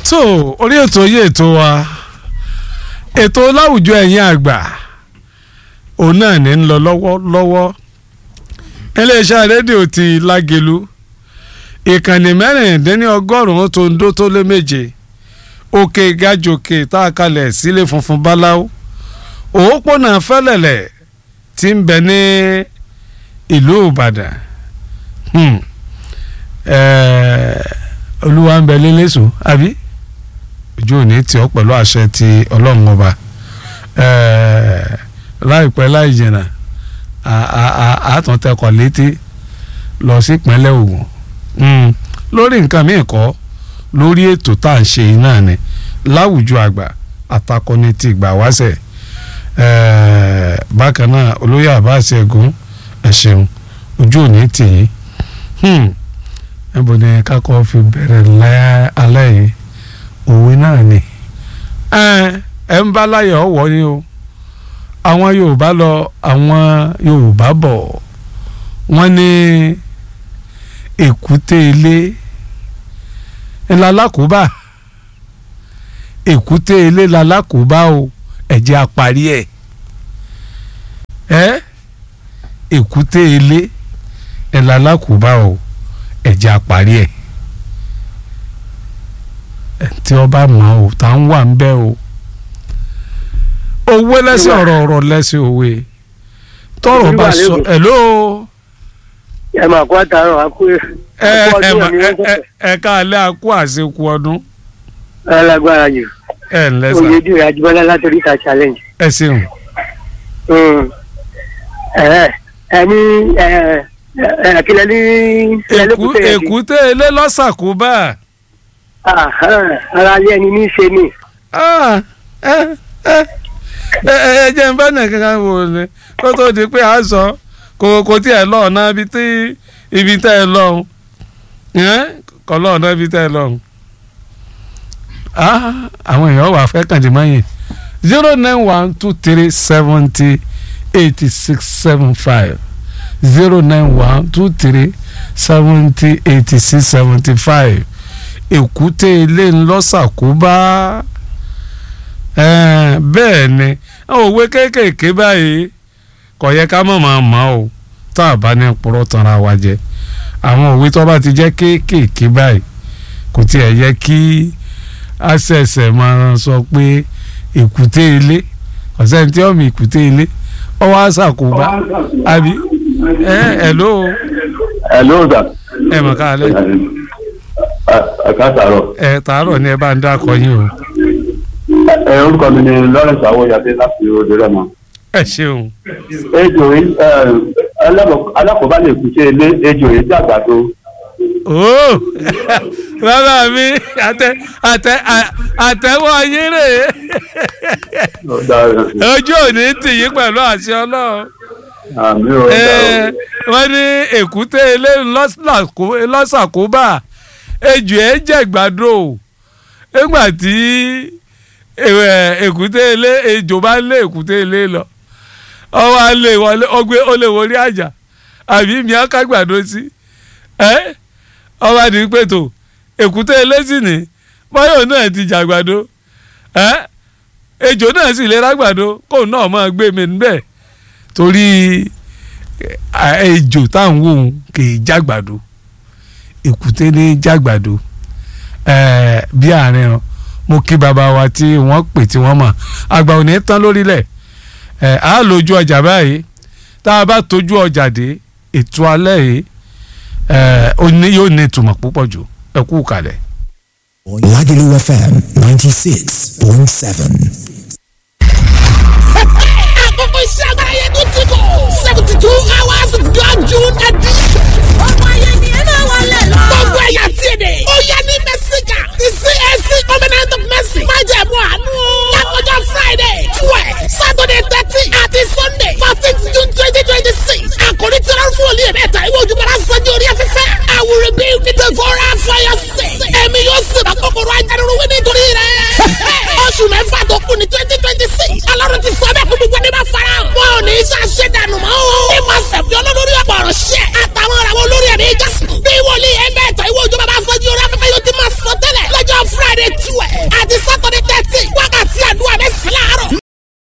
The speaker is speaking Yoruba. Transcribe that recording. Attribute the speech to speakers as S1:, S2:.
S1: so orí ètò yìí ètò wa ètò láwùjọ ẹ̀yin àgbà òun náà ní ń lọ lọ́wọ́lọ́wọ́ iléeṣẹ́ rédíò ti lágelu ìkànnì mẹ́rìndínlọ́gọ́rùn-ún tó ń dó tó lé méje òkè gàjòkè tá a kalẹ̀ sílé funfun báláwo òpópónà fẹ́lẹ̀lẹ̀ tí ń bẹ ní ìlú ìbàdàn olúwa ń bẹ lélẹ́sùn àbí ojú òní tí ọ pẹ̀lú àṣẹ ti ọlọ́run ọba láìpẹ́ láì jìnnà àtúntẹ̀kọ̀ létí lọ sí ìpínlẹ̀ Ògùn lórí nǹkan míì kọ́ lórí ètò tá à ń ṣe náà ni láwùjọ àgbà àtakọni ti ìgbà wáṣẹ̀ bákan náà olóyè àbáṣe ẹ̀gún ẹ̀ ṣeun ojú òní tì yín níbo ni kákọ́ fi bẹ̀rẹ̀ alẹ́ yìí òwe náà ni ẹ ń bá láyọ̀ ọ̀wọ́ ni o àwọn Yorùbá lọ àwọn Yorùbá bọ̀ wọ́n ní èkúté ilé ńlálákòóbá èkúté ilé lálákòóbá o ẹ̀jẹ̀ àparí ẹ̀ ẹ́ èkúté ilé ńlálákòóbá o ẹ̀jẹ̀ àparí ẹ̀ tí ọba mọ̀ ọ́ tá ń wà ń bẹ́ o owó lẹ́sìn ọ̀rọ̀ ọ̀rọ̀ lẹ́sìn òwe tọrọ bá sọ hello.
S2: ẹ máa kó àtàrọ àkú
S1: ẹ ẹ ẹ ẹ káàlẹ́ àkú àṣekù ọdún.
S2: ẹ lágbára jù
S1: ẹ ǹlẹ́ sà
S2: oyè dùn àjùbọ́lá látòrí ìta challenge.
S1: ẹ ṣeun.
S2: ẹni kílẹ̀ ní.
S1: èkúté ilé lọ́sàkóbá.
S2: ara ilé ẹni ní í ṣe ni.
S1: ẹ jẹ́ n bá nìkan wò ni kó tó di pé a sọ kò kò tí ẹ lọ ọ̀nà ibi tí ibi tẹ́ ẹ lọ kọ́ lọ ọ̀nà ibi tẹ́ ẹ lọ. àwọn èèyàn wà fẹ́ kàndé mọ́yìn zero nine one two three seventy eighty six seven five zero nine one two three seventy eighty six seventy five èkúté ilé ńlọ́sàkóbá bẹ́ẹ̀ ni àwọn òwe kéékèèké báyìí kò yẹ ká mọ̀ máa mọ̀ o tá a bá ní purọ́ tanra wa jẹ àwọn òwe tó bá ti jẹ́ kéékèèké báyìí kò tiẹ̀ yẹ kí a ṣẹ̀ṣẹ̀ máa sọ pé èkúté ilé ọ̀sẹ̀ tí ọ̀mì èkúté ilé ọwọ́ àṣàkóbá àbí ẹ ẹ ló.
S3: ẹ ló dà.
S1: ẹ mọ̀ ká lẹ́.
S3: ẹ ká tààrọ̀.
S1: ẹ tààrọ̀ ni ẹ bá ń dákọ yín o.
S3: ẹ orúkọ mi ni Lawrence Awoyade láti Òde Rẹ́mọ.
S1: ẹ ṣeun.
S3: ejò yìí alákòóbá lè kú sí ilé ejò yìí dàgbà tó.
S1: ooo bàbá mi àtẹ àtẹ àtẹwọ́ yín rè é ojú òní tì yín pẹ̀lú àṣẹ Ọlọ́run
S3: àmì ò dà o.
S1: wọ́n ní èkúté ilé lọ́sàkóbá ejò ẹ̀ jẹ̀gbádùn o nígbà tí èkúté ilé ejò bá lé èkúté ilé lọ ọwọ́ alẹ́ wọlé ọgbẹ́ ó lè wọlé àjà àbí mi á kágbàdo sí ọba ní pẹ̀tọ̀ èkúté ilé sì ní báyọ̀ náà ti jàgbàdo ejò náà sì lè rágbàdo kóun náà máa gbé mi níbẹ̀ torí ejò táwọn wò ó kì í jágbàdo èkúté ní jágbàdo bí àárín ọ mo kí bàbá wa tí wọ́n pè tí wọ́n mọ̀ àgbà ò ní tán lórílẹ̀ a lójú ọjà báyìí tá a bá tójú ọjà dé ètò alẹ́ yìí yóò ní ìtumọ̀ púpọ̀ jù ẹ kú kalẹ̀.
S4: Lagelu FM ninety six point seven.
S5: àkókò iṣẹ́ agbára yẹn tó ti bọ̀ seventy two hours of God June edition. ọmọ ayé ni ẹ máa wọlé lọ.